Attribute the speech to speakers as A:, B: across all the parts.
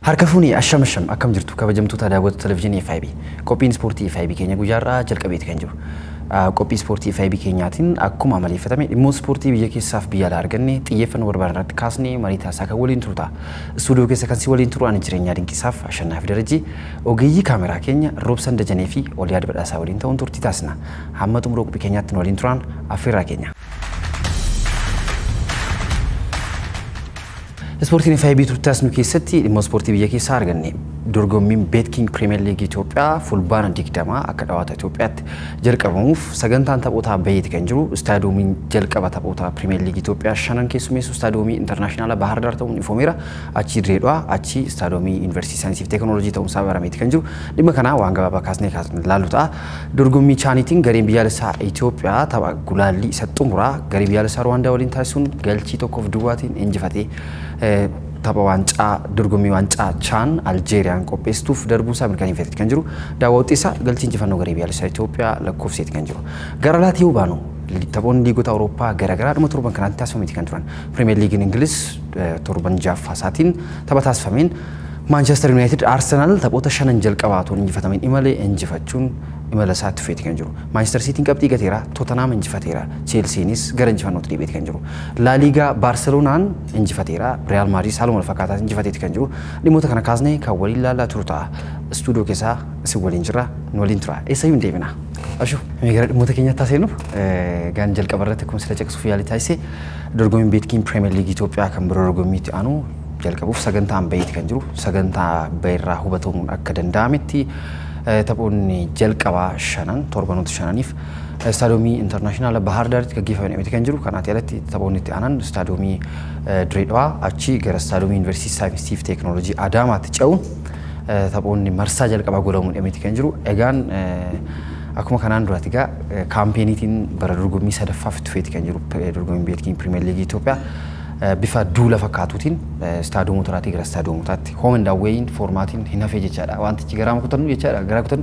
A: Harka fuunii asham asham akkam jirtu kabajamtoota daawwattoota televizyiinii FIB qophiin ispoortii FIB keenya guyyaarraa jalqabeeti kan jiru. Qophii ispoortii FIB keenyaatiin akkuma amaleeffatame dhimmoota ispoortii biyya keessaaf biyya alaa arganne xiyyeeffannoo barbaadan irratti kaasnee marii taasisaa kan waliin turu ta'a. Istuudiyoo keessa kan si waliin turu ani jireenyaa dinqisaaf ashannaa fi darajii ogeeyyii kaameraa keenya roobsan dajanee fi oliyaa dibadhaasaa waliin ta'uun turtii taasisna. Hamma xumura qophii keenyaatti waliin turan affeerraa keenya. Ispoortiin FIB turtaasnu keessatti dhimma ispoortii biyya keessaa arganne dorgommiin beetkiing pirimeer liigii Itoophiyaa fulbaana digdamaa akka dhawaata Itoophiyaatti jalqabamuuf sagantaan taphootaa baheeti kan jiru istaadiyoomiin jalqaba taphoota pirimeer liigii Itoophiyaa shanan keessumeessu istaadiyoomii intarnaashinaala Bahar Daar ta'uun ifoomeera achi Direedhaa achi istaadiyoomii yuunivarsiitii saayinsii fi teekinooloojii ta'uunsaa barameeti kan jiru dhimma kanaa waan gabaabaa kaasnee kaasnee ilaallu ta'a dorgommii chaaniitiin gareen biyyaalessaa Itoophiyaa tapha gulaallii isa xumuraa garee biyyaalessaa Ruwaandaa waliin taasisuun galchii tokkoof duwwaatiin injifatee tapha waancaa dorgommii waancaa chaan aljeeriyaan qopheessituuf darbuu isaa mirkaneeffateeti kan jiru daawwattii isaa galchii injifannoo garee biyyaalessaa Itoophiyaa lakkoofseeti kan jiru gara laatii yoo baanu taphoonni liigota Awurooppaa garaagaraa dhuma torban kanaatti taasifameeti kan turan pirimeer liigiin Ingiliz torban jaaffaa isaatiin tapha taasifameen Maanchestar Yuunaayitid Arsenaal taphoota shanan jalqabaatuun injifatameen imalee injifachuun imala isaatti feeti kan jiru. Maanchestar Siitiin qabxii gateera, Totanaam injifateera, Cheelsiinis gara injifannootti dhiibeeti kan jiru. Laaliigaa Baarseloonaan injifateera, Real Maadriid haaluma wal fakkaataa injifateeti kan jiru. Dhimmoota kana kaasnee kan waliin ilaalaa turu ta'a. Istuudiyoo keessaa isin waliin jira, nu waliin tura. Eessayyuu hin deebina. Ashuu, mee gara dhimmoota keenyatti taasisnu gaan jalqaba irratti akkuma sila caqasuuf yaalii taasise dorgommiin beetkiin Pirimeer Liigii Itoophiyaa kan biroo dorgommiitti aanu jalqabuuf sagantaan baheeti kan jiru sagantaa bahirraa hubatamuun akka danda'ametti taphoonni jalqabaa shanan torbanoota shananiif istaadiyoomii intarnaashinaala Bahar Daaritti gaggeeffamanii kan jiru kanaatti alatti taphoonni itti aanan istaadiyoomii Direedhaa achi gara istaadiyoomii yuunivarsiitii saayinsii fi teekinooloojii Adaamaatti ce'uun taphoonni marsaa jalqabaa godhamuun dhiyameeti kan jiru egaan akkuma kanaan duraati egaa kaampeenii bara dorgommii sadaffaaf itti feeti kan jiru dorgommiin beetkiin pirimeer liigii Itoophiyaa. bifa duula fakkaatuutiin istaadiyoomotaraatii gara istaadiyoomotaatti hoomin daawweeyin foormaatiin hin hafee jechaadha. Wantichi garaa kutannu jechaadha. Garaa kutannu.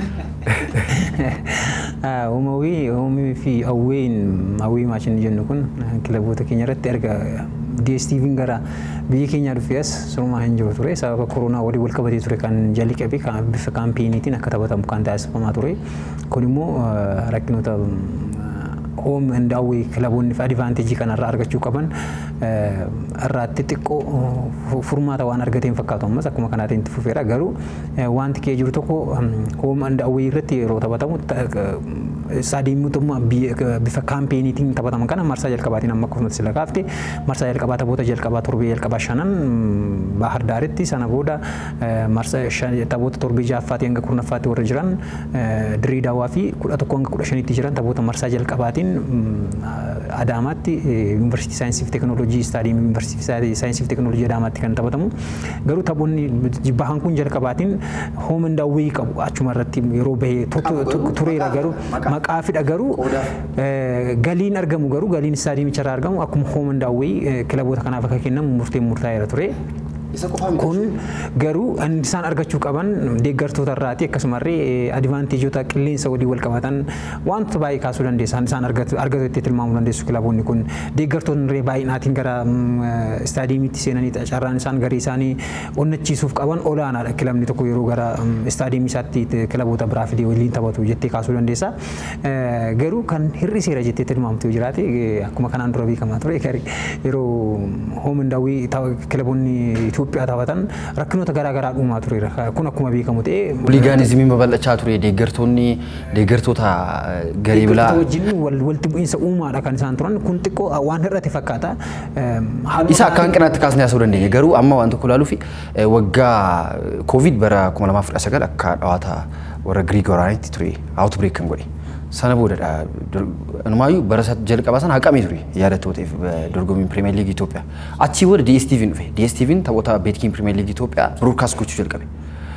B: Uumawii uumii fi hawween hawwii maashinii jennu kun kilaboota keenya irratti erga DSTV'n gara biyya keenyaa dhufee as surumaa hin jiru ture sababa koronaa walii wal qabatee ture kan jalqabe bifa kaampeenii akka taphatamu kan taasifamaa ture kun immoo rakkinoota hoom daawwii kilaboonni fi adivaanteejii kanarraa argachuu qaban irraatti xiqqoo furmaata waan argateen fakkaatu ammas akkuma kanaatiin itti fufeera garuu wanti kee jiru tokko hoom daawwii irratti yeroo taphatamu istaadiyeemotuma bifa kaampeenii taphataman kana marsaa jalqabaatiin amma akkasumas sila kaafte marsaa jalqabaa taphoota jalqabaa torbee jalqabaa shanan bahar daaritti sana booda marsaa taphoota torbee ja'affaatti hanga kurnaffaatti warra jiran dirii daawwaa fi kudha tokko hanga kudha shanitti jiran taphoota marsaa jalqabaatiin Adaamaatti yuunivarsiitii saayinsii fi teekinooloojii istaadiyeemii yuunivarsiitii saayinsii fi teekinooloojii Adaamaatti kan taphatamu garuu taphoonni bahan kun jalqabaatiin hoomin daawwii qabu achuma irratti yeroo bahee tureera garuu maqaa fidha garuu galiin argamu garuu galiin istaadiyeemicha irraa argamu akkuma hoomin daawwii kilaboota kanaaf akka kennamu murteen murtaa'eera ture. kun garuu isaan argachuu qaban deeggartoota irraati akkasumallee adivaanteejota qilleensa walii wal qabatan wantoota baay'ee kaasuu dandeessa isaan argatu itti tilmaamuu dandeessu kilaboonni kun deeggartoonni baay'inaatiin gara istaadiyeemiitti seenanii carraan isaan garii isaanii onnachiisuuf qaban olaanaadha kilabni tokko yeroo gara istaadiyeemii isaatti kilaboota biraa fidee waliin taphatu jettee kaasuu dandeessa garuu kan hir'iseera jettee tilmaamtu yoo jiraate akkuma kanaan dura beekamaa ture yeroo hoomin daawwii kilaboonni Itoophiyaa taphatan rakkinoota garaa garaa dhuumaa tureera. Kun akkuma beekamu ta'ee.
A: Huligaanizimiin babal'achaa ture deeggartoonni deeggartoota garee bilaa.
B: wajjin walitti bu'iinsa uumaadha kan isaan turan kun xiqqoo waan hir'ate fakkaata.
A: Isa akka hanqinaatti kaasnee haasa'uu dandeenya garuu amma waan tokko ilaaluu fi waggaa koovid bara 2019 akka dhawaata warra Giriik waraanitti ture awutbireek kan godhe. sana boodadha. Inumaayyuu bara jalqabaa sana haqamee ture yaadattooteef dorgommiin pirimeer liigii Itoophiyaa. Achii booda DSTV'n dhufe. DSTV'n taphoota beetkiin pirimeer liigii Itoophiyaa biroodkaast gochuu jalqabe.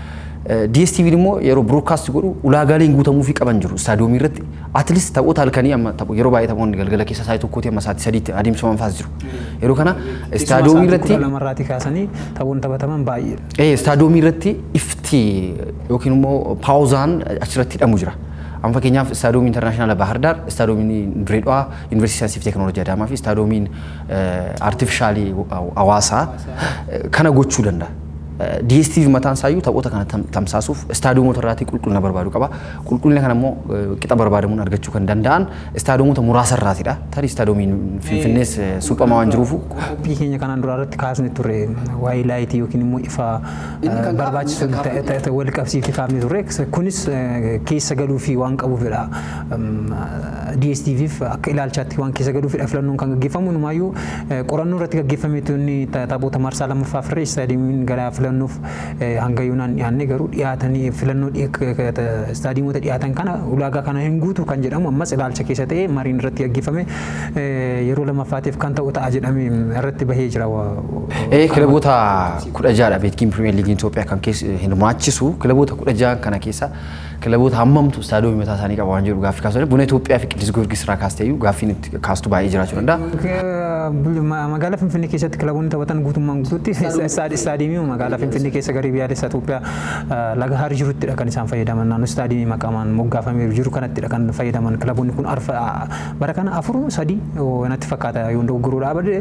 A: DSTV'n immoo yeroo biroodkaast godhu ulaagaaleen guutamuufii qaban jiru istaadiyoomii irratti atleast taphoota halkanii amma yeroo baay'ee taphoonni galgala keessa sa'aatii tokkootii amma sa'aatii sadiitti adeemsifaman faas jiru. Yeroo kana istaadiyoomii irratti.
B: Kudha lamarraatii kaasanii taphoonni taphataman baay'ee.
A: Istaadiyoomii irratti ifti yookiin immoo paawuzaan achirratti hidhamu jira. Amma fakkeenyaaf istaadiyoomiin intarnaashinaala Bahar Daar, istaadiyoomiin Direedhaa, Yuunivarsiitii Saayinsii fi Teekinooloojii Adaamaa fi istaadiyoomiin Aartifishaalii Hawaasaa kana gochuu danda'a. DSTV mataan isaayyuu taphoota kana tamsaasuuf istaadiyoomota irraatii qulqullina barbaadu qaba. Qulqullina kana immoo qixa barbaadamuun argachuu kan danda'an istaadiyoomota muraasa irraatidha. Tarii istaadiyoomiin Finfinnees suphamaa waan jiruufu.
B: Qophii keenya kanaan dura irratti kaasne ture waa'ee laayitii yookiin immoo ifa barbaachisu wal qabsiifte kaafne turre. Kunis keessa galuu fi waan qabuufidha. DSTVf akka ilaalchaatti waan keessa galuufidha filannoon kan gaggeeffamu. Numaayyuu qorannoo irratti gaggeeffame tuni taphoota marsaa lammaffaa firree istaadiyomiin gara filannoof hanga yoonaan dhiyaanne garuu dhiyaatanii filannoo istaadiyoomota dhiyaatan kana ulaagaa kana hin guutu kan jedhamu ammas ilaalcha keessa ta'ee mariin irratti gaggeeffame yeroo lammaffaatiif kan ta'u ta'a jedhamee irratti bahee jira.
A: Kilaboota kudha ja'adha beetkiin pirimeer liigiin Itoophiyaa kan hirmaachisu kilaboota kudha ja'an kana keessa kilaboota hammamtu istaadiyoomii mataa isaanii qaba waan jedhu gaaffii kaasuu buna Itoophiyaa fi Qiddis Giyoorgis irraa kaastee iyyuu gaaffiin kaastu baay'ee jiraachuu danda'a.
B: Magaalaa Finfinnee keessatti kilaboonni taphatan guutummaan guutuutti istaadiyoomii magaalaa Finfinnee keessa garee biyyaalessa Itoophiyaa laga Haar jiruttidha kan isaan fayyadaman naannoo istaadiyoomii maqaamaan moggaafameeru jiru kanattidha kan fayyadaman kilaboonni kun bara kana afur sadii natti fakkaata yoo dogoggoruu dhaabade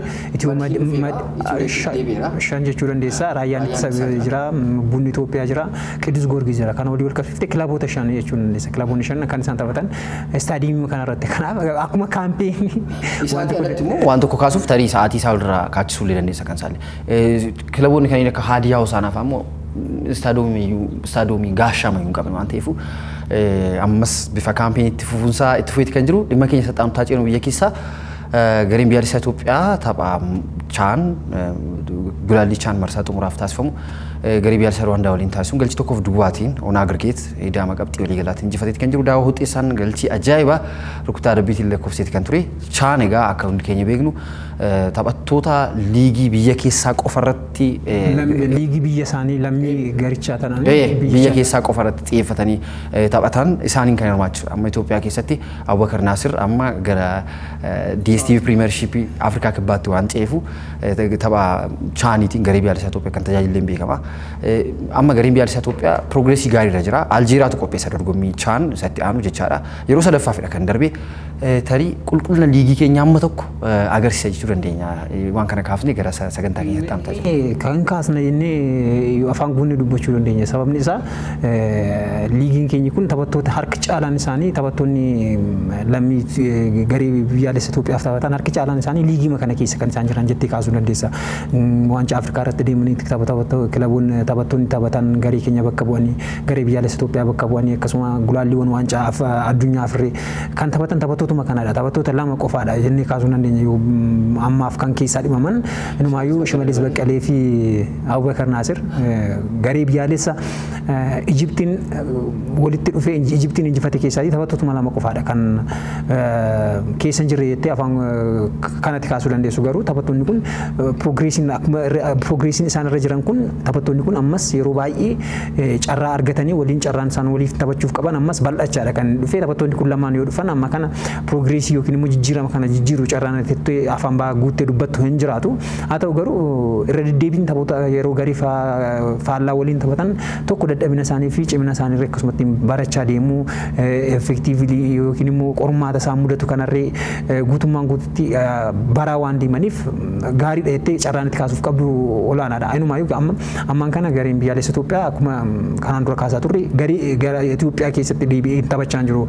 B: shan jechuu dandeessa raayyaan ittisa jira bunni Itoophiyaa jira Qiddus Giyoorgis jira kana walii wal qabsiiftee kilaboota shan jechuu dandeessa kilaboonni shan kan isaan taphatan istaadiyoomii kanarratti kanaaf akkuma kaampeenii
A: waan tokko kaasuuf tarii sa'aatii isaa olirraa kaachisuu illee dandeessa kan isaallee kilaboonni kanneen akka haadiyaa hosaanaa fa'aa immoo istaadiyoomii gaashama hin qabne waan ta'eef ammas bifa kaampeenii itti fufuunsaa itti fufeeti kan jiru dhimma keenya saxaanumtaa ceenu biyya keessaa gareen biyyaalessaa Itoophiyaa tapha chaan gulaallii chaan marsaa xumuraaf taasifamu garee biyyaalessaa Rwaandaa waliin taasisuun galchii tokkoof duwwaatiin onaa girgeet idaama qabxii walii galaatiin injifateeti kan jiru daawwa huxxeessaan galchii ajaa'ibaa rukutaa dabbiitiin lakkoofseeti kan ture chaan egaa akka hundi keenya beeknu taphattoota liigii biyya keessaa qofa irratti
B: liigii biyya isaanii lammii garichaa tanan
A: biyya keessaa qofa irratti xiyyeeffatanii taphatan isaaniin kan hirmaachisu amma Itoophiyaa keessatti Abubakar Naasir amma gara DSTV Premiership Afrikaa kibbaatti waan ceefu tapha chaaniitiin garee biyyaalessaa Itoophiyaa kan tajaajileen beekama. Amma gareen biyyaalessaa Itoophiyaa piroogreesii gaariirra jira. Aljeeriyaatu qopheessa dorgommii chaan isatti aanu jechaadha. Yeroo sadaffaafidha kan darbe tarii qulqullina liigii keenya amma tokko agarsiisa jechuu dandeenya. Waan kana kaafnee gara sagantaa keenyatti amtaa
B: Kan kaasna jennee afaan guunnee dubbachuu dandeenya. Sababni isaa liigiin keenya kun taphattoota harki caalaan isaanii taphattoonni lammii garee biyyaalessa Itoophiyaaf taphatan harki caalaan isaanii liigii kana keessa kan isaan jiran jettee kaasuu dandeessa. Waancaa Afrikaa irratti deemanii kilaboonni taphattoonni taphatan garee keenya bakka bu'anii garee biyyaalessa Itoophiyaa bakka bu'anii akkasuma gulaalliiwwan waancaa addunyaa afirree kan taphatan taphattootuma kanadha. Taphattoota lama qofaadha jennee kaasuu dandeenya yoo ammaaf kan keessaa dhimaman inumaayyuu Shimallis Baqqalee fi Abubakar Naasir garee biyyaalessa Ijiptiin walitti dhufee Ijiptiin injifate keessaa taphattootuma lama qofaadha kan keessa hin jirre jettee afaan kanatti kaasuu dandeessu garuu taphattoonni kun piroogreesiin piroogreesiin isaan irra jiran kun taphattoonni kun ammas yeroo baay'ee carraa argatanii waliin carraan isaan waliif taphachuuf qaban ammas bal'achaadha kan dhufee taphattoonni kun lamaan yoo dhufan amma kana piroogreesii yookiin immoo jijjiirama kana jijjiiru carraan tettee afaan ba'aa guuttee dubbattu hin jiraatu haa ta'u garuu irra deddeebiin taphoota yeroo garii faallaa waliin taphatan tokko dadhabina isaanii fi cimina isaanii akkasumatti barachaa deemuu effektiivlii yookiin immoo qormaata isaan mudatu kanarree guutummaan guututti baraa waan deemaniif gaariidha jettee carraan itti kaasuuf qabdu olaanaadha. Inumaayyuu amma ammaan kana gareen biyyaalessa Itoophiyaa akkuma kanaan dura kaasaa turre garee gara Itoophiyaa keessatti deebi'ee taphachaa jiru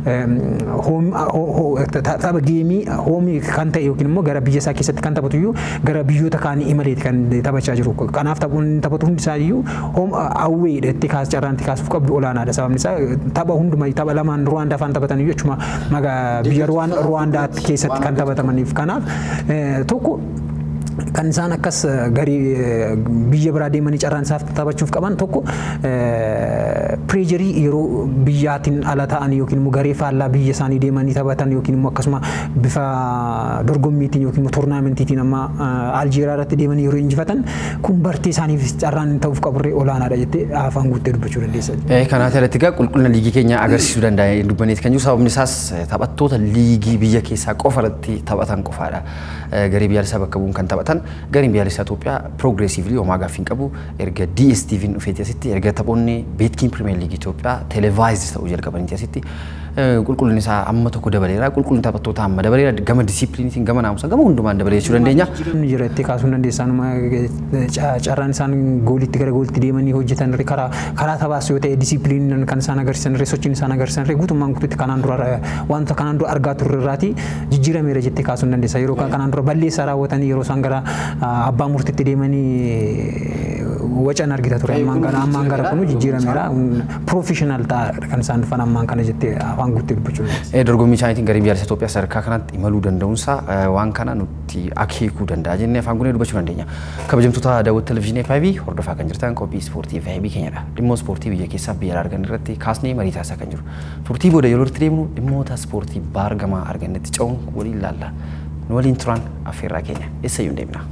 B: tapha geemii hoomii kan ta'e yookiin immoo gara biyya isaa keessatti kan taphatu iyyuu gara biyyoota kaanii imaleeti kan taphachaa jiru. Kanaaf taphoonni taphatu hundi isaa iyyuu hoom awweedha jettee kaas carraan itti kaasuuf qabdu olaanaadha. Sababni isaa tapha hundumaa tapha lamaan Ruwaandaa faan taphatan iyyuu jechuma biyya Ruwaandaatti keessatti kan taphatamaniif kanaaf tokko kan isaan akkas garii biyya biraa deemanii carraan isaaf taphachuuf qaban tokko pireejarii yeroo biyyaatiin ala ta'an yookiin immoo garee faallaa biyya isaanii deemanii taphatan yookiin immoo akkasuma bifa dorgommiitiin yookiin immoo toornaamentiitiin amma aljeeraa irratti deemanii yeroo injifatan kun bartee isaaniif carraan ta'uuf qaburree olaanaadha jettee afaan guuttee dubbachuu dandeessa.
A: Kanaaf alatti egaa qulqullina liigii keenya agarsiisuu danda'a dubbaneeti kan jiru sababni isaas taphattoota liigii biyya keessaa qofa irratti taphatan qofaadha. Garee biyyaalessaa bakka bu'uun kan taphatan gareen biyyaalessaa Itoophiyaa piroogreesiivlii homaa gaaffii hin qabu erga DSTV'n dhufeeti asitti erga taphoonni beetkiin pirimeer liigii Itoophiyaa televaayizii ta'uu jalqabaniiti asitti qulqullinni isaa amma tokko dabaleera qulqullinni taphattoota amma dabaleera gama disiipiliiniitiin gama naamusaa gama hundumaan dabalee jechuu dandeenya.
B: Jijjiiramni jira itti kaasuu dandeessan carraan isaan goolitti gara goolitti deemanii hojjetan karaa karaa taphaas yoo ta'e disiipiliiniin kan isaan agarsiisan sochiin isaan agarsiisan guutummaan guutuutti kanaan dura wanta kanaan dura argaa turre irraati jijjiirameera jettee kaasuu dandeessa yeroo kanaan dura balleessaa raawwatanii yeroo isaan gara abbaa murtiitti deemanii wacan argita ture ammaan kana ammaan gara kunu jijjiirameera piroofeshinaal ta'aadha kan isaan dhufan ammaan kana jettee afaan guuttee dubbachuu
A: Dorgommii isaaniitiin garee biyyoolessa Itoophiyaa sadarkaa kanatti imaluu danda'uunsaa waan kana nutti akeekuu danda'a jennee afaan guunnee dubbachuu dandeenya. Kabajamtoota daawwattoota televizyiinii FIB hordofaa kan jirtan qophii ispoortii FIB keenyadha. Dhimma ispoortii biyya keessaa biyya argan irratti kaasnee marii taasisaa kan jiru. Turtii booda yeroo itti deemnu dhimmoota ispoortii baargamaa argannetti ce'uun waliin ilaalla. Nu waliin turan affeerraa keenya eessayyuu hin deemna.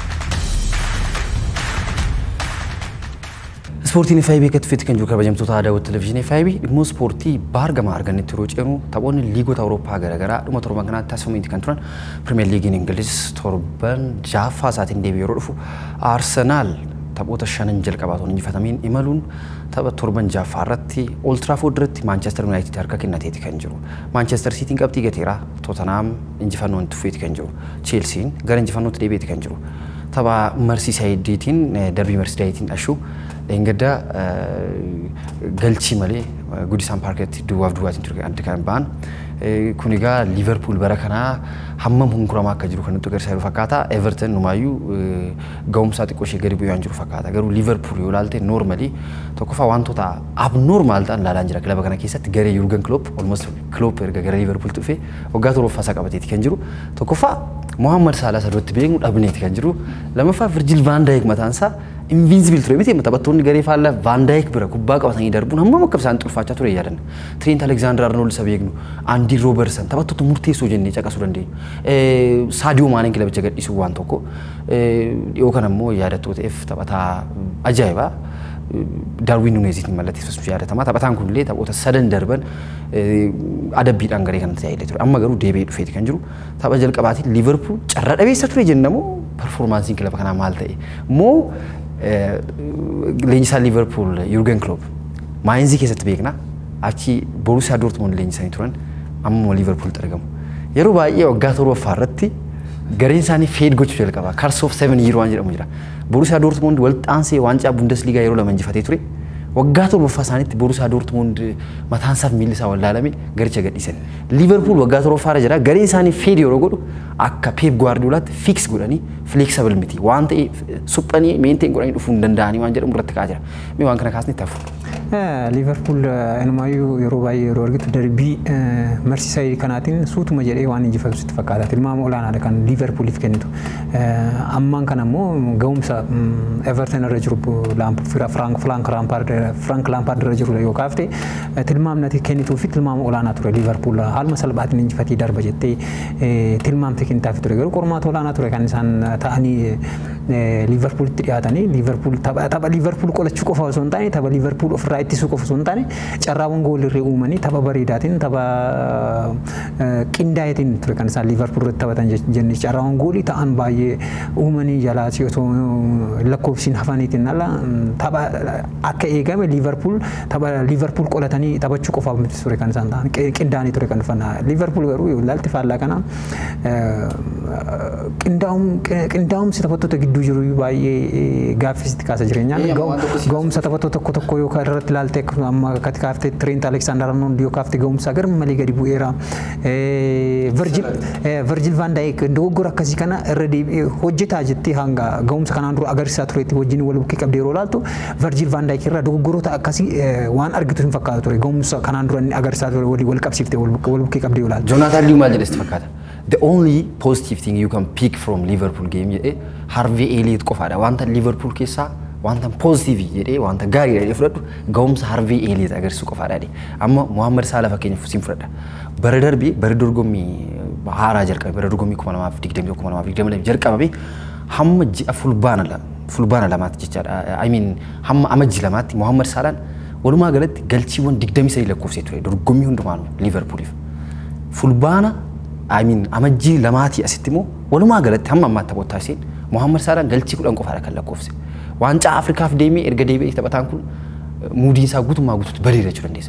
A: Ispoortiin FIB akka tufeetti kan jiru kabajamtoota daawwattoota televizyiinii FIB dhimma ispoortii baargamaa argannetti yeroo ceenu taphoonni liigota Awurooppaa garaagaraa dhuma torban kanaatti taasifamaniiti kan turan Pirimeer Liigiin Ingiliz torban jaaffaa isaatiin deebi'ee yeroo dhufu Arsenaal taphoota shanan jalqabaa osoo hin injifatamiin imaluun tapha torban jaaffaa irratti Old Trafford irratti Maanchestar Yuunaayitid harka kennateeti kan jiru. Maanchestar Siitiin qabxii gateera Totanaam injifannoon tufeeti kan jiru. Cheelsiin gara injifannootti deebi'eeti kan jiru. Tapha Marsisaayidiitiin darbii Marsisaayidiitiin dhashuu Dheengadda galchii malee Gudisaan Paarketti duwwaaf duwwaatiin ture adda kan ba'an. Kun egaa Liiverpuul bara kanaa hammam hunkuramaa akka jiru kan nutti agarsiisaa jiru fakkaata. Everton numaayyuu ga'umsaa xiqqoo ishee gadi bu'aa jiru fakkaata. Garuu Liiverpuul yoo ilaalte noormalii tokkoffaa wantoota abnoormaal ta'an ilaalaa jira kilaba kana keessatti garee Yurgen Klopp olmos Klopp erga gara Liiverpuul dhufee waggaa torbaffaa isaa qabateeti kan jiru. Tokkoffaa Mohammad Salah sadarratti beeknu dhabneeti kan jiru. Lammaffaa Virgil van Dijk mataan isaa invincible ture miti taphattoonni garee faallaa Van Dijk bira kubbaa qabatanii darbuun hammam akka isaan xulfaachaa ture yaadanna. Trent Alexander Arnold isa beeknu, Andy Robertson taphattoota murteessoo jennee caqasuu dandeenya. Sadio Maaneen kilabicha gadhiisuu waan tokko dhiyoo kana immoo yaadattootaaf taphataa ajaa'ibaa. Darwin Nunezitiin mallatteessuun yaadatamaa. Taphataan kunillee taphoota sadan darban adabbiidhaan garee kanatti tajaajilaa ture. Amma garuu deebi'ee dhufeeti kan jiru. Tapha jalqabaatiin Liverpool carraa dhabeessa ture jennamoo performaansiin kilaba kanaa maal ta'e? Moo leenjisaa Liverpool Jurgen Klopp Maayinzii keessatti beekna. Achi Borusiyaa Dortmund leenjisanii turan amma Liverpooltti argamu. Yeroo baay'ee waggaa torbaffaa irratti gareen isaanii feed gochuu jalqaba. Kars of seven year waan jedhamu jira. Borusiyaa Dortmund walxaansee waancaa Bundesliigaa yeroo lama injifatee ture. Waggaa torbaffaa isaaniitti Borusiyaa Dortmund mataan isaaf miilli isaa wallaalame garicha gadhiisan. Liverpool waggaa torbaffaa irra jira. Gareen isaanii feed yeroo godhu akka Pep Guardiolaatti fix godhanii flexible miti. Waan ta'eef suphanii meenteen godhanii dhufuu hin danda'anii waan jedhamu irratti ka'aa jira. Mee waan kana kaasni tafu.
B: Liverpool inumaayyuu yeroo baay'ee yeroo argitu darbii marsiisaa kanaatiin suutuma jedhee waan injifatu sitti fakkaata. Tilmaama olaanaadha kan Liverpooliif kennitu. Ammaan kana immoo ga'umsa Everton irra jiru Frank Frank Lampard irra jiru yoo kaafte tilmaamni ati kennituu fi tilmaama olaanaa ture Liverpool haaluma salphaatiin injifatee darba jettee tilmaamte kennitaafi ture garuu qormaata olaanaa ture kan isaan ta'anii Liverpoolitti dhiyaatanii Liverpool tapha Liverpool qolachuu qofa osoo hin taane tapha Liverpool ofirraa ittisuu qofa osoo hin taane carraawwan goolirree uumanii tapha bareedaatiin tapha qindaa'eetiin ture kan isaan Liverpool irratti taphatan jennee carraawwan goolii ta'an baay'ee uumanii jalaati osoo lakkoofsiin hafaniitiin ala tapha akka eegame Liverpool tapha Liverpool qolatanii taphachuu qofaaf miti ture kan isaan ta'an qindaa'anii ture kan dhufan Liverpool garuu ilaalti faallaa kana qindaa'umsi taphattoota gidduu jiru baay'ee gaaffisitti kaasa jireenyaan ga'umsa taphattoota tokko tokko yoo irratti ilaalte amma akkati kaaftee Trent Alexander Arnold yoo kaafte ga'umsa gar malee gadi bu'eera. Virgil van Dijk dogoggora akkasii kana irra deebi'ee hojjetaa jettee hanga ga'umsa kanaan dura agarsiisaa turetti wajjin wal bukkee qabdee yeroo ilaaltu Virgil van Dijk irraa dogoggoroota akkasii waan argitu hin fakkaatu ture ga'umsa kanaan dura inni agarsiisaa ture walii wal qabsiiftee wal bukkee qabdee yoo ilaaltu.
A: Joonaatan Liyu maal jedhesti fakkaata? The only positive thing you can pick from Liverpool game jedhee Harvey Elliot qofaadha. Wanta Liverpool keessaa wanta positive jedhee wanta gaarii jedhee fudhadhu ga'umsa Harvey Elliot agarsiisuu qofaadha. Amma Muhammad Salah fakkeenyaaf siin fudhadha. Bara darbee bara dorgommii haaraa jalqabe bara dorgommii kuma lamaaf digdamii kuma lamaaf digdamii lama jalqabame hamma ji'a fulbaana lama fulbaana lamaatti jechaadha. I mean hamma amajji lamaatti Muhammad Salaan walumaa galatti galchiiwwan digdamii sadii lakkoofsee ture dorgommii hundumaanuu Liverpooliif. Fulbaana I mean amajjii lamaatii asitti immoo walumaa galatti hamma ammaatti taphoota taasiseen Muhammad Salaan galchii kudhan qofaadha kan lakkoofse. Waancaa Afrikaaf deemee erga deebi'ee taphataan kun muudii isaa guutummaa guutuutti bareeda jechuu dandeessa.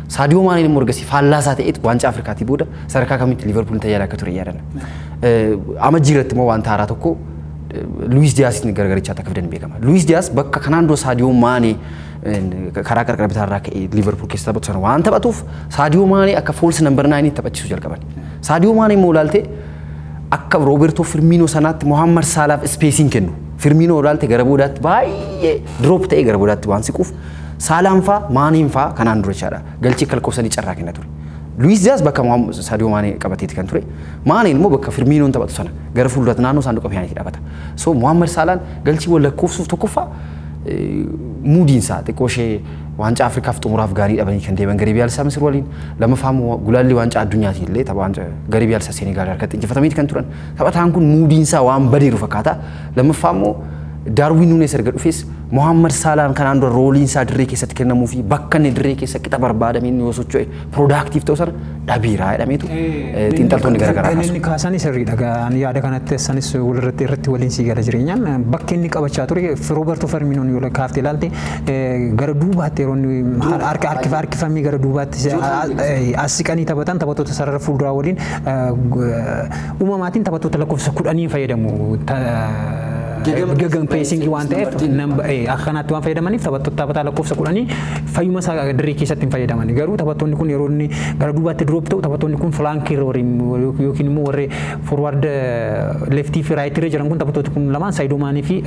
A: Saadiyoo Maaneen immoo ergasii faallaasaa ta'eetu waancaa Afrikaatii booda sadarkaa kamitti Liverpool tajaajila akka ture yaadanna. Amajjii irratti immoo wanta haaraa tokko Luis Diyaasiin gargarichaatti akka fidan beekama. Luis Diyaas bakka kanaan dura Saadiyoo Maanee karaa qarqara bitaarraa ka'ee Liverpool keessa taphatu sana waan taphatuuf Saadiyoo Maanee akka foolsi nambar naayinii taphachiisuu jalqaban. Saadiyoo Maanee immoo ilaaltee akka Roobertoo Firmiinoo sanaatti Mohammad Saalaaf ispeesiin kennu. Firmiinoo ilaalte gara boodaatti baay'ee diroop ta'ee gara boodaatti waan siquuf Saalaan faa Maaniin faa kanaan dura jechaadha. Galchii akka lakkoofsanii carraa kenna ture. Luis Diyaas bakka Saadiyoo Maanee qabateeti kan ture. Maaniin immoo bakka Firmiinoon taphatu sana gara fuulduraatti naannoo saanduqa piyaaniitti dhaabata. So Mohammad Saalaan galchii wal lakkoofsuuf tokkoffaa muudiinsaa xiqqoo ishee waancaa Afrikaaf xumuraaf gaarii dhabanii kan deeman garee biyaalessaa Misir waliin lammaffaa immoo gulaalli waancaa addunyaatiin illee tapha waancaa garee biyaalessaa Senegaal harkatti injifatamiiti kan turan taphataan kun muudiinsaa waan badeeru fakkaata lammaffaa immoo Daarwiin Nuunes erga dhufes Mohammad Saalaan kanaan dura rooliin isaa dirree keessatti kennamuu fi bakka inni dirree keessa qixa barbaadame inni yoo socho'e piroodaaktiif ta'u sana dhabiiraa jedhameetu xiinxaltoonni garaagaraa kaasu.
B: Inni kaasanii sirriidha. Ani yaada kanatti sanis walirratti irratti waliin sii gala jireenyaan bakki inni qabachaa ture Rooberto Firminoon yoo kaafte ilaalte gara duubaatti yeroo inni harkifamii gara duubaatti as siqanii taphatan taphattoota sarara fuulduraa waliin uumamaatiin taphattoota lakkoofsa kudhanii fayyadamu. Gaggan peesingii waan ta'eef akka kanaatti waan fayyadamaniif taphattoota taphataa lakkoofsa kudhanii fayyuma isaa dirree keessatti hin fayyadaman. Garuu taphattoonni kun yeroo inni gara duubaatti diroop ta'u taphattoonni kun filaankii yookiin immoo warri forward leftii fi raayitii irra jiran kun taphattooti kun lamaan Saayidoo Maanii fi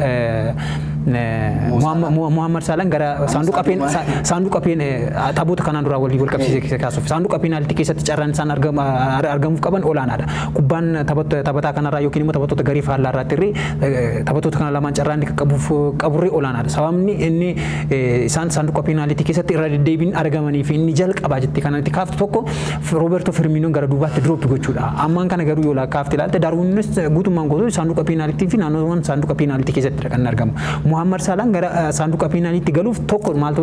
B: Muhammad Saalaan gara saanduqa peen saanduqa peen taphoota kanaan duraa walii wal qabsiisee kaasuuf saanduqa peenaaltii keessatti carraan isaan argamuuf qaban olaanaadha. Kubbaan taphataa kanarraa yookiin immoo taphattoota garii faallaa irraatti irree taphattoota kana lamaan carraan inni qabuuf qaburree olaanaadha. Sababni inni isaan saanduqa peenaalitii keessatti irra deddeebiin argamanii fi inni jalqabaa jettee kanatti kaaftu tokko Rooberto Firminoon gara duubaatti dirooppi gochuudha. Ammaan kana garuu yoo kaafte ilaalte Daarwiinis guutummaan guutuu saanduqa peenaalitii fi naannoowwan saanduqa peenaalitii keessatti kan argamu. Muhammad Saalaan gara saanduqa peenaaliitti galuuf tokko maaltu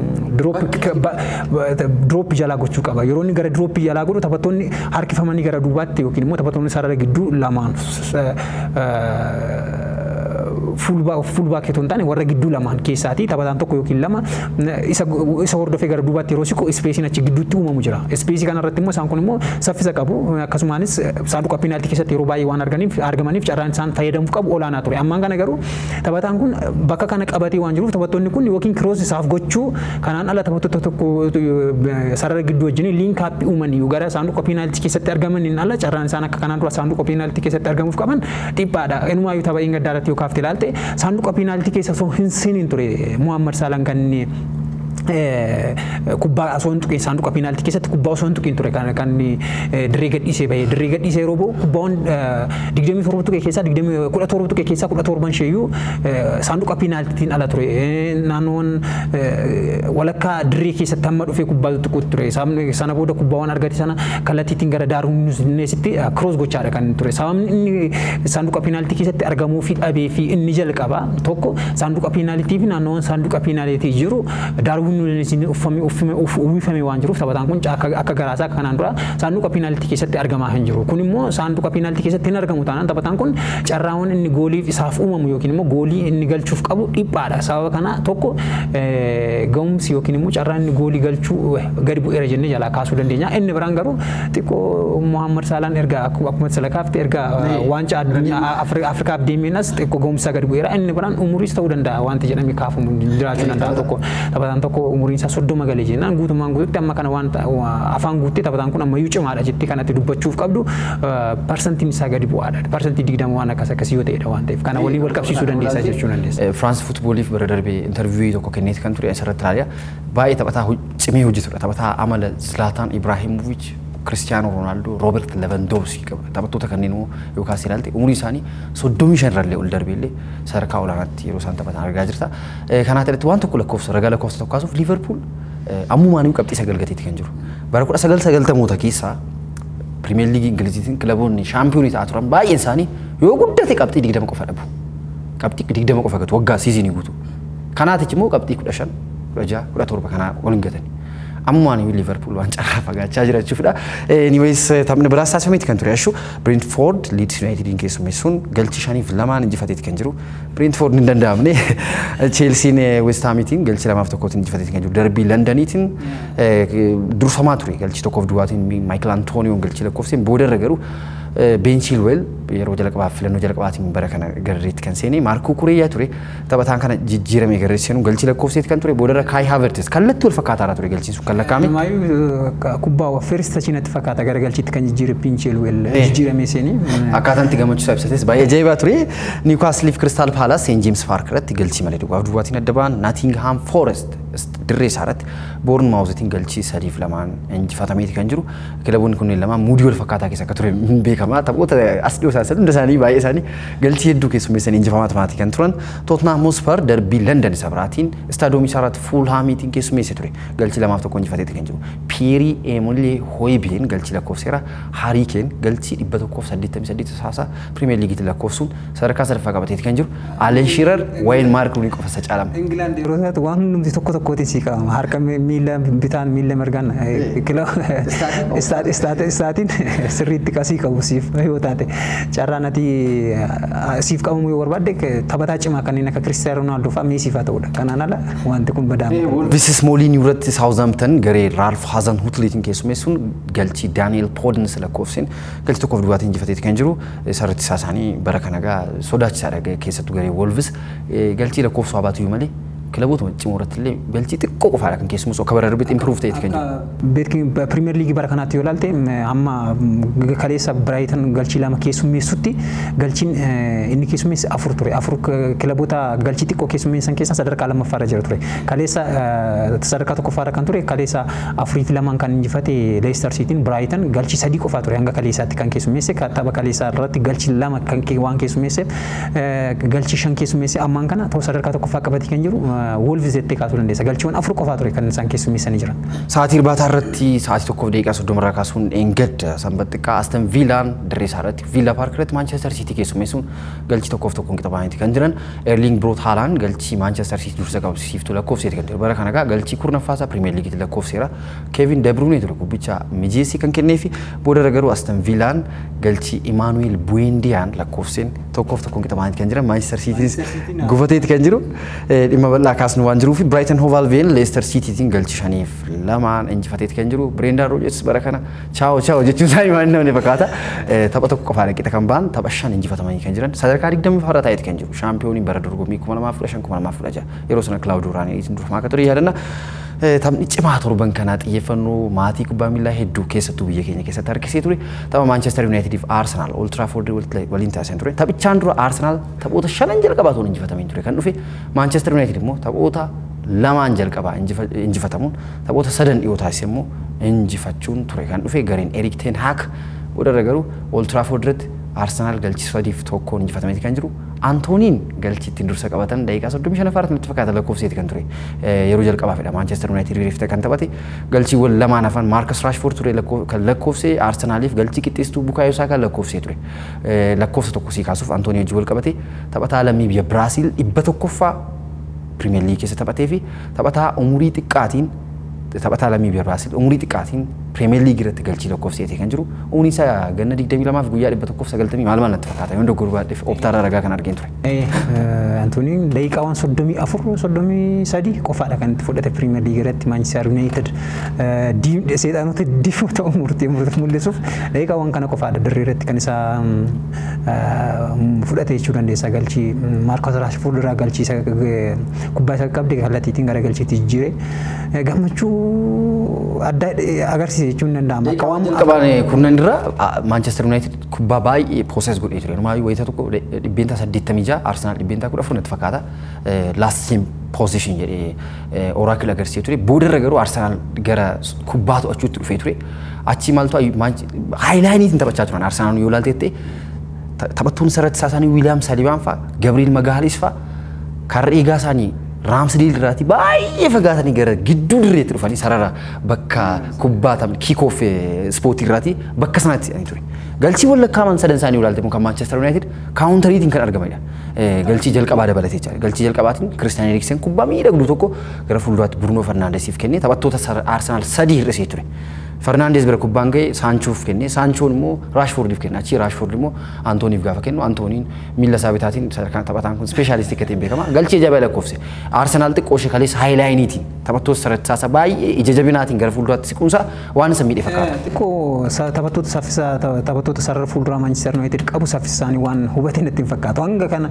B: dirooppi jalaa gochuu qaba. Yeroo inni gara dirooppi jalaa godhu taphattoonni harkifamanii gara duubaatti yookiin immoo taphattoonni sarara gidduu lamaan fuulbaak itoo hin taane warra gidduu lamaan keessaati taphataan tokko yookiin lama isa hordofee gara duubaatti yeroo siqu ispeesiin achi gidduutti uumamu jira. Ispeesii kanarratti immoo isaan kun immoo saffisa qabu akkasumaanis saanduqa piinaaltii keessatti yeroo baay'ee waan argamaniif carraan isaan fayyadamuuf qabu olaanaa ture. Ammaan kana garuu taphataan kun bakka kana qabatee waan jiruuf taphattoonni kun yookiin kiroos isaaf gochuu kanaan ala taphattoota tokko sarara gidduu wajjin liinkaappii uumanii gara saanduqa piinaaltii keessatti argamaniin ala carraan isaan akka kanaan dura saanduqa piinaaltii keessatti argamuuf qaban dhiphaadha. Inumaayyuu tapha inni gaddaa irratti yoo kaafte ilaalte saanduqa piinaaltii keessa osoo hin seeniin ture Muhammad Saalaan kan inni kubbaa osoo hin tuqin saanduqa piinaaltii keessatti kubbaa osoo hin tuqin ture kan kan dirree gadhiisee bahee dirree gadhiisee yeroo bahu kubbaawwan digdamii torba tuqee keessaa digdamii kudha torba tuqee keessaa kudha torban isheeyyuu saanduqa piinaaltiin ala ture naannoon walakkaa dirree keessatti hamma dhufee kubbaa tuquutti ture sana booda kubbaawwan argate sana kallattiitiin gara daaruunneesitti kiroos gochaadha kan ture sababni inni saanduqa piinaaltii keessatti argamuu fi dhabee fi inni jalqaba tokko saanduqa piinaalitii fi naannoowwan saanduqa piinaalitii jiru daaruun nuunesiin uwwifame waan jiruuf taphataan kun akka garaasaa kanaan dura saanduqa piinaaltii keessatti argamaa hin jiru. Kun immoo saanduqa piinaaltii keessatti hin argamu taanaan taphataan kun carraawwan inni gooliif isaaf uumamu yookiin immoo goolii inni galchuuf qabu dhiphaadha. Sababa kana tokko ga'umsi yookiin immoo carraan inni goolii galchuu gadi bu'eera jennee jalaa kaasuu dandeenya. Inni biraan garuu xiqqoo Muhammad Saalaan erga akkuma salakaafte erga waancaa addunyaa Afrikaaf deemeenas xiqqoo ga'umsa gadi bu'eera. Inni biraan umuriis ta'uu danda'a wanti jedhamee kaafamu jiraachuu danda'a tokko. Taphataan tokko umuriin isaa soddoma galee jennaan guutummaan guututti amma kana waan afaan guuttee taphataan kun ammayyuu cimaadha jettee kanatti dubbachuuf qabdu parsantiin isaa gadi bu'aadha. Parsantii digdama waan akkas akkasii yoo ta'edha waan ta'eef kana waliin wal qabsiisuu dandeessa jechuu dandeessa.
A: Firaans fuutbooliif bara darbee intarviiyuu tokko kenneeti kan ture asirratti ilaaliya. Baay'ee taphataa cimee hojjetudha. Taphataa amala Zlaataan Ibraahimovic Kiristiyaanoo Roonaaldoo Rooberti Levandooski qaba. Taphattoota kanneen immoo yookaan ilaalte umurii isaanii soddomii shan irrallee ol darbeellee sadarkaa olaanaatti yeroo isaan taphatan argaa jirta. Kanaaf irratti waan tokko lakkoofsa ragaa lakkoofsa tokko kaasuuf Liiverpuul ammumaanii qabxii sagal gateetti kan jiru. Bara kudha sagal sagaltamoota keessaa Pirimeer Liigii Ingiliziitiin kilaboonni shaampiyoonii ta'aa turan baay'een isaanii yoo guddate qabxii digdama qofa dhabu. Qabxii digdama qofa gatu waggaa siizinii guutuu. Kanaatichi immoo qabxii kudha shan kudha jaha kudha torba kanaa ol hin gatani. ammaan iyyuu Liverpool waan carraa fagaachaa jira jechuudha. Anyways taphni biraas taasifameeti kan ture jechuudha. Brentford Leeds Unitedin keessummeessuun galchi shaniif lamaan injifateeti kan jiru. Brentford hin danda'amne Chelsean West Hamitiin galchi lamaaf tokkootiin injifateeti kan jiru. Darbii Londoniitiin durfamaa ture galchi tokkoof duwwaatiin Michael Antonioon galchi lakkoofseen boodarra garuu Ben Chilwell yeroo jalqabaaf filannoo jalqabaatiin bara kana garreetti kan seene Maarkoo Kureeyyaa ture taphataan kana jijjiiramee garreetti seenuun galchi lakkoofseeti kan ture boodarra Kai Havertz kallattii wal fakkaataarra ture galchiin sun kan lakkaa'ame.
B: Maayyuu kubbaa first tachinatti fakkaata gara galchiitti kan jijjiire Ben Chilwell jijjiiramee seene.
A: Akkaataan itti gammachiisaa ibsates baay'ee ajaa'ibaa ture. Niwukaasiliif Kiristaal Paalaas Seent Jeems Paark irratti galchii malee duwwaaf duwwaatiin adda ba'an Naatingahaam Foorest dirree isaa irratti boorn maawuzitiin galchii sadiif lamaan injifatameeti kan jiru. Kilaboonni kunneen lamaan muudii wal fakkaataa keessa akka ture hin beekama. Taphoota as dhiyoo isaan hunda isaanii baay'ee isaanii galchii hedduu keessummeessanii injifamaa tumaati kan turan. Tottenham Hotspur darbii London isa biraatiin istaadoomii isaa irratti Fulhaamiitiin keessummeessee ture. Galchii lamaaf tokko injifateeti kan jiru. Piyerii Emulee Hoybeen galchii lakkoofseera. Harii Keen galchii dhibba tokkoof saddeettamii saddeet saasaa Pirimeer Liigiitiin lakkoofsuun sadarkaa sadaffaa qabateeti kan jiru. Aleen Shiirar wayin Maark Ruunii qofa isa caalama.
B: Ingilaand yeroo taatu waan hundumti tokko tokkootiin sii qabama. Harka miila bitaan miila mirgaan istaatiin sirriitti qasii qabu siif yoo taate carraan ati siif qabamu yoo barbaadde taphataa cimaa kanneen akka Kiristiyaanoo Roonaaldoo fa'aa Meesii fa'aa ta'udha. Kanaan ala wanti kun badaama.
A: Visis Mooliin irratti Saawuzaamtan garee Raalf Haazan Hutliitiin keessummeessuun galchii Daani'el Poodins lakkoofseen galchii tokkoof duwwaatiin injifateeti kan jiru. Sarratti isaa isaanii bara kana gaa sodaachisaadha keessattuu garee Wolves galchii lakkoofsa haa baatu malee kilaboota cimoo irratti illee galchii xiqqoo qofaadha kan keessumus akka bara darbeetti impiruuf ta'eeti kan jiru.
B: Pirimeer liigii bara kanaatti yoo ilaalte amma kaleessa Biraayitan galchii lama keessummeessutti galchiin inni keessummeesse afur ture. Afur kilaboota galchii xiqqoo keessummeessan keessaa sadarkaa lammaffaarra jira ture. Kaleessa sadarkaa tokkoffaarra kan ture kaleessa afurii fi lamaan kan injifate Leicester Cityin Biraayitan galchii sadii qofaa ture hanga kaleessaatti kan keessummeesse tapha kaleessaa irratti galchii lama kan waan keessummeesseef galchii shan keessummeesse ammaan kana ta'u sadarkaa tokkoffaa qabatee kan jiru Wolves jettee kaasuu dandeessa. Galchiiwwan afur qofaa ture kan isaan keessummeessanii jiran.
A: Sa'aatii irbaataa irratti sa'aatii tokkoof daqiiqaa soddoma irraa kaasuun eeggadda sanbat xiqqaa Aston Villaan dirree isaa irratti Villa Park irratti Manchester City keessummeessuun galchii tokkoof tokkoon qixabaaniiti kan jiran Erling Broot Haalaan galchii Manchester City dursa qabsiiftuu lakkoofseeti kan jiru. Bara kana egaa galchii kurnaffaasaa Pirimeer Liigiitti lakkoofseera. Kevin De Bruyne ture gubbicha mijeessii kan kenneefi booda garuu Aston Villaan galchii Emmanuel Buendiyaan lakkoofseen tokkoof tokkoon qixabaaniiti kan jiran Manchester City gufateeti kan jiru. Dhimma bal'aa kaasnu waan jiruuf Brighton Hove Albion Leicester Citytiin galchi shaniif lamaan injifateeti kan jiru. Brendan Rodgers bara kana chaao chaao jechuun isaanii waan namni fakkaata. Tapha tokko qofaa qixa kan ba'an tapha shan injifatamanii kan jiran sadarkaa digdamii farra taa'eeti kan jiru. Shaampiyooniin bara dorgommii kuma lamaaf kudha shan kuma lamaaf kudha jaha yeroo sana Kilaawudii Raaniitiin durfamaa akka ture yaadanna. Taphni cimaa torban kanaa xiyyeeffannoo maatii kubbaa miilaa hedduu keessattuu biyya keenya keessatti harkisee ture. Tapha Maanchestar Yuunaayitidii fi Aarsenaal Old Trafford waliin taasisan ture. Taphichaan dura Aarsenaal taphoota shanan jalqabaa toon injifatameen ture kan dhufe. Maanchestar Yuunaayitid immoo taphoota lamaan jalqabaa injifatamuun taphoota sadan dhiyoo taasise immoo injifachuun ture kan dhufe gareen Erik Ten Haak boodarra garuu Old Trafford irratti Aarsenaal galchi sadiif tokkoon injifatameeti kan jiru. Antooniin galchi ittiin dursa qabatan daqiiqaa soddomii shanaffaarratti natti fakkaata lakkoofseeti kan ture. Yeroo jalqabaafidha Maanchestar Yuunaayitid rireefte kan taphate. Galchiiwwan lamaan hafan Maarkas Raashfoord ture kan lakkoofse Aarsenaaliif galchii qixxeessituu Bukaayoo Saakaa lakkoofsee ture. Lakkoofsa tokko sii kaasuuf Antoonii wajjin wal qabate taphataa lammii biyya Biraasiil dhibba tokkoffaa Pirimeer Liigii keessa taphatee fi taphataa umurii xiqqaatiin taphataa lammii biyya Biraasiil umurii xiqqaatiin Pirimeer Liigii irratti galchii lakkoofseeti kan jiru. Umriin isaa ganna 22 fi guyyaa 190 maal maal natti fakkaata yoo dogoggoruu baadheef optaarraa ragaa kan arginu ture.
B: Antooniin daqiiqaawwan soddomii afur soddomii sadii qofaadha kan itti fudhate Pirimeer Liigii irratti Maanchister Yuunaayitid seexanota diimota umurtee mul'isuuf daqiiqaawwan kana qofaadha dirree irratti kan isaa fudhate jechuu dandeessa galchii Maarkos Raashfoord irraa galchii isa kubbaa isa qabde kallattiitiin gara galchiitti jijjiire gammachuu adda agarsiisa. jechuun danda'ama.
A: Jalqabaan kurnan irra Maanchestar Yuunaayitid kubbaa baay'ee poosees godhee ture. Numaayyuu wayita tokko dhibbeentaa saddeettamii ja'a Arsenaal dhibbeentaa kudha afur natti fakkaata. Laastiin poozishin jedhee oraakil agarsiisee ture. Boodarra garuu Arsenaal gara kubbaa to'achuutti dhufee ture. Achi maaltu haayilaayiniitiin taphachaa turan Arsenaal yoo ilaalteette taphattoonni sarratti isaanii Wiiliyaam Salibaan fa'a Gabriel Magaalis fa'a karra eegaa isaanii raamsdiil irraati baay'ee fagaatanii gara gidduu dirreetti dhufanii sarara bakka kubbaa taphni kiikoof ispoortii irraati bakka sanatti jedhanii ture. Galchiiwwan lakkaaman sadan isaanii ilaalte kan Maanchestar Yuunaayitid kaawuntariitiin kan argamanidha. galchii jalqabaa dabalatee jira. Galchii jalqabaatiin Kiristiyaan Eriksen kubbaa miidhagduu tokko gara fuulduraatti Bruunoo Fernandesiif kennee taphattoota Arsenaal sadii hir'isee ture. Fernandes bira kubbaan ga'e Saanchoof kenne Saanchoon immoo Raashfoordiif kenne achii Raashfoord immoo Antooniif gaafa kennu Antooniin miila isaa bitaatiin sadarkaan taphataan kun speeshaalistii akka ta'e beekama galchee jabaa lakkoofse Arsenaal xiqqoo ishee kaleessa haayilaayiniitiin taphattoota sadarkaa baay'ee ija jabinaatiin gara fuulduraatti siquunsa waan isa miidhe fakkaata.
B: Xiqqoo taphattoota saffisaa taphattoota sarara fuulduraa Manchester United qabu saffisa isaanii waan hubatee natti hin fakkaatu hanga kana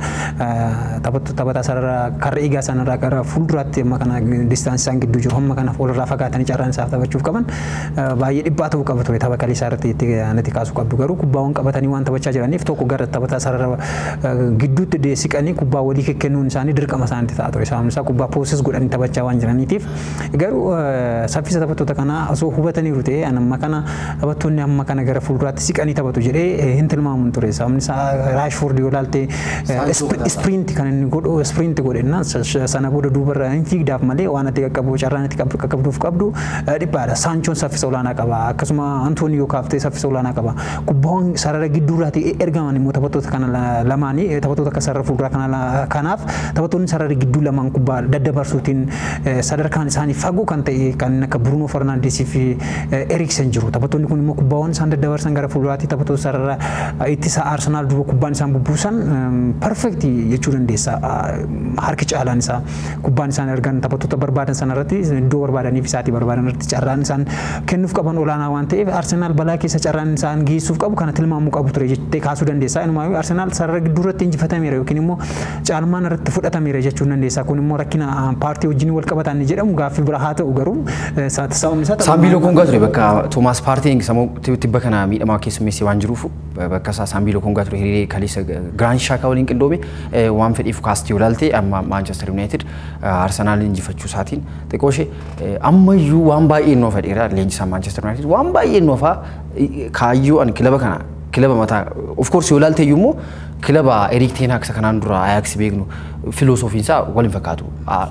B: taphataa sarara karra eegaa sanarraa gara fuulduraatti amma kana distaansii isaan gidduu jiru hamma kana walirraa fagaatanii carraan isaaf taphachuuf qaban baay'ee dhibba ta'uu qaba ture tapha kaleessaa irratti itti natti kaasuu qabdu garuu kubbaawwan qabatanii waan taphachaa jiraniif tokko gara taphataa sarara gidduutti deesiqanii kubbaa walii kennuun isaanii dirqama isaanitti ta'a ture sababni isaa kubbaa poosis godhanii taphachaa waan jiraniitiif garuu saffisa taphattoota kanaa osoo hubataniiru ta'e amma kana taphattoonni amma kana gara fuulduraatti siqanii taphatu jedhee hin tilmaamu ture sababni isaa raashfoord yoo ilaalte ispiriinti kan inni godhu ispiriinti godhenna sana booda duubarra hin fiigdaaf malee waan ati qaqqabu carraan ati qaqqabduuf qabdu dhiphaadha saanchoon saffisa olaanaa qaba akkasuma antooni yoo kaaftee saffisa olaanaa qaba kubbaawwan sarara gidduurraati ergaman immoo taphattoota kana lamaanii taphattoota akka sarara fuulduraa kana kanaaf taphattoonni sarara gidduu lamaan kubbaa daddabarsuutiin sadarkaan isaanii fagoo kan ta'e kan akka Bruno Fernandesii fi Eriksen jiru taphattoonni kun immoo kubbaawwan isaan daddabarsan gara fuulduraatti taphattoota sarara ittisa Arsenaal duuba kubbaan isaan bubbuusan perfekti jechuu dandeessa harki caalaan isaa kubbaan isaan ergan taphattoota barbaadan sanarratti iddoo barbaadaniif isaatii barbaadan irratti carraan isaan kennuuf qaban olaanaa waan ta'eef Arsenaal balaa keessa carraan isaan geessuuf qabu kana tilmaamuu qabu ture jettee kaasuu dandeessa. Inumaayyuu Arsenaal sarara gidduu irratti injifatameera yookiin immoo caalmaan irratti fudhatameera jechuu dandeessa. Kun immoo rakkina paartii wajjin wal qabatan jedhamu gaaffii bira haa ta'u garuu sababni isaa
A: Saambiiloo Kongaa ture bakka Toomaas Paartiin sammuu tibba kana miidhamaa keessummeessee waan jiruuf bakka isaa Saambiiloo Kongaa ture hiriiree kaleessa Giraand Shaakaa waliin qindoome waan fedhiif kaastii olaalte amma Maanchestar Yuunaayitid Arsenaal injifachuu isaatiin xiqqoo ishee ammayyuu waan baay'ee noo fedheera leenjisaa Maanchestar Yuunaayitid waan baay'ee noofaa kaayyoo ani kilaba kana kilaba mataa of course yoo ilaalte iyyuu immoo kilaba Eriik Teenhaak isa kanaan dura Ajax beeknu filoosofiin isaa waliin fakkaatu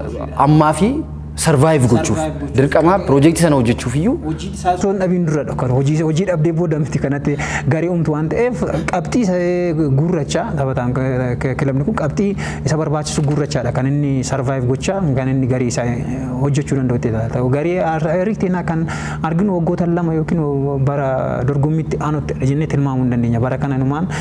A: ammaa fi sarvaayiv gochuuf dirqama piroojeektii sana hojjechuuf iyyuu
B: hojii isaa osoo hin dhabiin dura dhokkan hojii hojii dhabdee booda miti kanatti garii uumtu waan ta'eef qabxii isa gurracha taphataan kilabni kun qabxii isa barbaachisu gurrachaadha kan inni sarvaayiv gochaa kan inni garii isaa hojjechuu danda'utti ta'u garii Eriik kan arginu waggoota lama yookiin bara dorgommiitti aanutti jennee tilmaamuu hin dandeenya bara kana numaan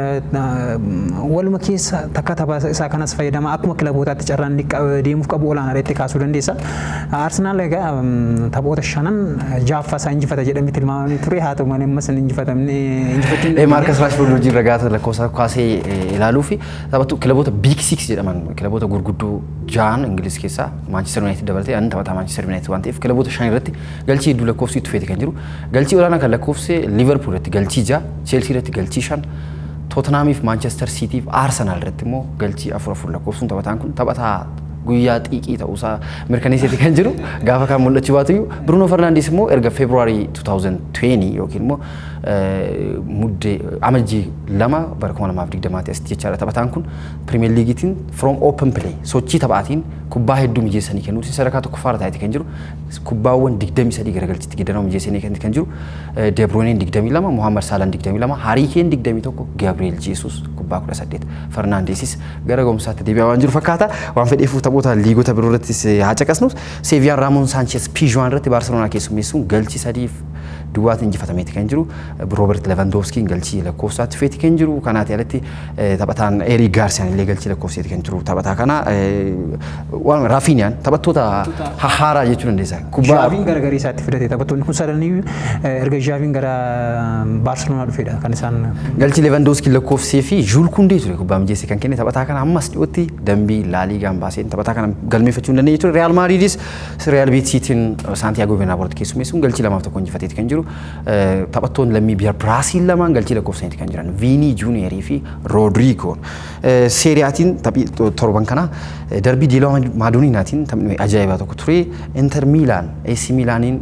B: waluma keessa takka tapha isaa kanas fayyadama akkuma kilabootaatti carraan deemuuf qabu olaanaa itti kaasuu dandeessa. Arsenaal egaa taphoota shanan jaaffaa isaa injifata jedhamee tilmaamamee ture haa ta'u malee ammas hin injifatamne injifachuun.
A: Maarkas Raashfoord wajjin ragaata lakkoofsa kaasee ilaaluu fi taphattu kilaboota biik siks jedhaman kilaboota gurguddoo ja'an Ingiliz keessaa Maanchestar Yuunaayitid dabalatee ani taphataa Maanchestar Yuunaayitid waan ta'eef kilaboota shan irratti galchii hedduu lakkoofsi itti feete kan jiru galchii olaanaa kan lakkoofse Liverpool irratti galchii ja'a Cheelsii irratti galchii shan Tottenhaamiif Maanchestar Siitiif Arsenaal irratti immoo galchii afur afur lakkoofsuun taphataan kun taphataa guyyaa xiiqii ta'uusaa mirkaneesseeti kan jiru gaafa kan mul'achuu baatu iyyuu Bruno Fernandes immoo erga Feebruwaarii 2020 yookiin immoo muddee amajjii lama bara 2020 asitti jechaadha taphataan kun Pirimeer Liigiitiin from open play sochii taphaatiin kubbaa hedduu mijeessanii kennuutiin sadarkaa tokkoffaarra taa'eeti kan jiru kubbaawwan 23 garagalchitti gidanoo mijeessanii kan jiru De Bruyne 22 Mohamed Salah 22 Harry Kane 21 Gabriel Jesus kubbaa 18 Fernandesis gara gomsaatti deebi'aa waan jiru fakkaata waan fedheefuuf taphoota liigota biroo irrattis haa caqasnus Seeviyaan Raamoon Saanches Pijuwaan irratti Baarseloonaa keessummeessuun galchii sadiif duwwaatti injifatameeti kan jiru Roobert Lewandowskiin galchii lakkoofsaatti feeti kan jiru kanaati alatti taphataan Erik Gaarsiyaan illee galchii lakkoofseeti kan jiru taphataa kana waan Raafiiniyaan taphattoota haaraa jechuu dandeessa.
B: Zhaaviin gara garii isaatti fidate taphattoonni kun sadanii erga Zhaaviin gara Baarseloonaa dhufedha kan isaan.
A: Galchii Lewandowskiin lakkoofsee fi Juul Kundee ture kubbaa mijeesse kan kenne taphataa kana ammas dhiyootti dambii laaliigaan baaseen taphataa kana galmeeffachuu hin dandeenye ture Real Maadriidis Real Beetisiitiin Saantiyaagoo Bernaaboorti keessummeessuun galchii lamaaf tokko injifateeti kan jiru taphattoonni lammii biyya Biraasiil lamaan galchii lakkoofsaniiti kan jiran Viinii Juuniyerii fi Roodrigoon seeriyaatiin taphii torban kana darbii diilaa maadooniinaatiin taphni ajaa'ibaa tokko ture Inter Miilaan AC Miilaaniin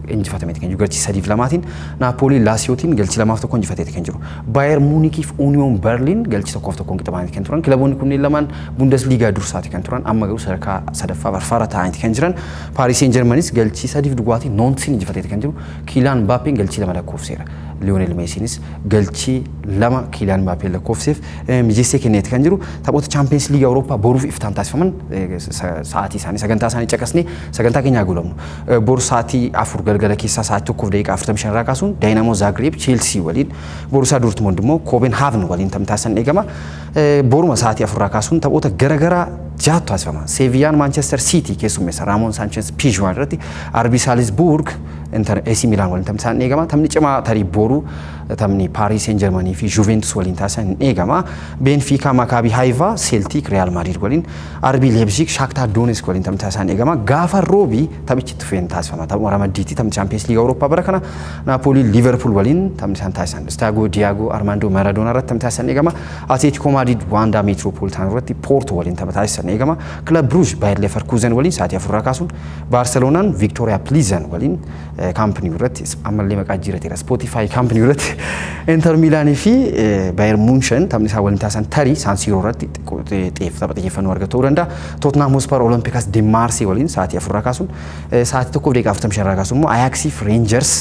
A: injifatameeti kan jiru galchii sadiif lamaatiin Naapoolii Laasiyootiin galchii lamaaf tokko injifateeti kan jiru Baayer Muunikiif Uuniyoon Berliin galchii tokkoof tokkoon qixamaaniiti kan turan kilaboonni kunneen lamaan Bundesliigaa dursaati kan turan amma garuu sadarkaa sadaffaa barfaara ta'aniiti kan jiran Paaris Saint Germanis galchii sadiif duwwaatiin Noonsiin injifateeti kan jiru Kiilaan Mbaappeen galchii lama lakkoofseera. Liyoonel Meesiinis galchii lama Kiilaan Mbaappeen lakkoofseef mijeessee kenneeti kan jiru taphoota Chaampiyeens Liiga Awurooppaa boruuf iftaan taasifaman sa'aatii isaanii sagantaa isaanii caqasnee sagantaa keenya guulamnu. Boru sa'aatii afur galgala keessaa sa'aatii tokkoof daqiiqaa afurtamii shan irraa kaasuun Daayinamoo Zaagreeb Cheelsii waliin Borusaa Dortmund immoo Kooben Haaven waliin tamtaasan eegama. Boruma sa'aatii afurraa kaasuun taphoota garaagaraa jaatu taasifama. Seeviyaan Maanchestar Siitii keessummeessa Raamoon Saanches Piizhuwaan irratti Arbii Saalisbuurg Inter AC Milaan waliin tamsaan eegama. Taphni cimaa tarii boruu taphni Paaris Saint Germanii fi Juventus waliin taasisan eegama. Benfica Maccabi Haifa Celtic Real Madrid waliin Arbii Leipzig Shakhtar Donetsk waliin tamsaan eegama. Gaafa roobii taphichi tufeen taasifama. Taphuma ramaddiitti taphni Champions League Awurooppaa bara kana Naapoli Liverpool waliin taphni isaan taasisan. Staago Diaago Armando Maradona irratti taphni taasisan eegama. Atletico Madrid Wanda Metropolitan irratti Porto waliin tapha taasisan eegama. Club Brugge Bayer Leverkusen waliin sa'aatii afurraa kaasuun Barcelonaan Victoria Plizen waliin kaampanii irratti ammallee maqaa jijjiirateera Spotify kaampanii irratti Inter Milaanii fi Bayer Munchen taphni isaa waliin taasisan tarii Saansiiroo irratti xeef tapha xiyyeeffannoo argatu ta'uu danda'a. Tottenham Hotspur Olympiacos de Marseille waliin sa'aatii afurraa kaasuun sa'aatii tokkoof daqiiqaa afurtamii shanirraa kaasuun immoo Ajaxii fi Rangers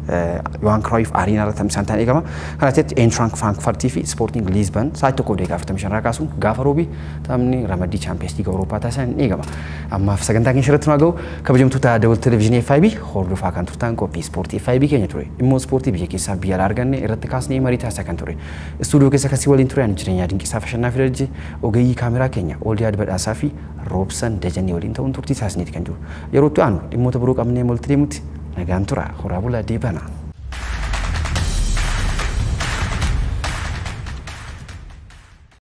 A: Yohan Cruyff Arena irratti taphni isaan ta'an eegama. Kana ta'etti Eintracht Frankfurt fi Sporting Lisbon sa'aatii tokkoof daqiiqaa afurtamii shanirraa kaasuun gaafa roobii taphni ramaddii Champions League Awurooppaa taasisan ni eegama. Ammaaf sagantaa keenya irratti nu ga'u kabajamtoota dawal televezyiinii FIB hordofaa kan turtan qophii ispoortii FIB keenya ture. Dhimmoo ispoortii biyya keessaa biyya alaa arganne irratti kaasnee marii taasisaa kan ture. Istuudiyoo keessa kasii waliin ture ani jireenyaa dinqisaa fashannaa fidarjii ogeeyyii kaameraa keenya Ooldiyaad Badhaasaa fi Roobsan Dajannee waliin ta'uun turtii taasisneeti kan jiru. Yeroo itti aanu dhimmoota biroo qabnee walitti deemutti nagaan tura horaa bulaa deebanaa.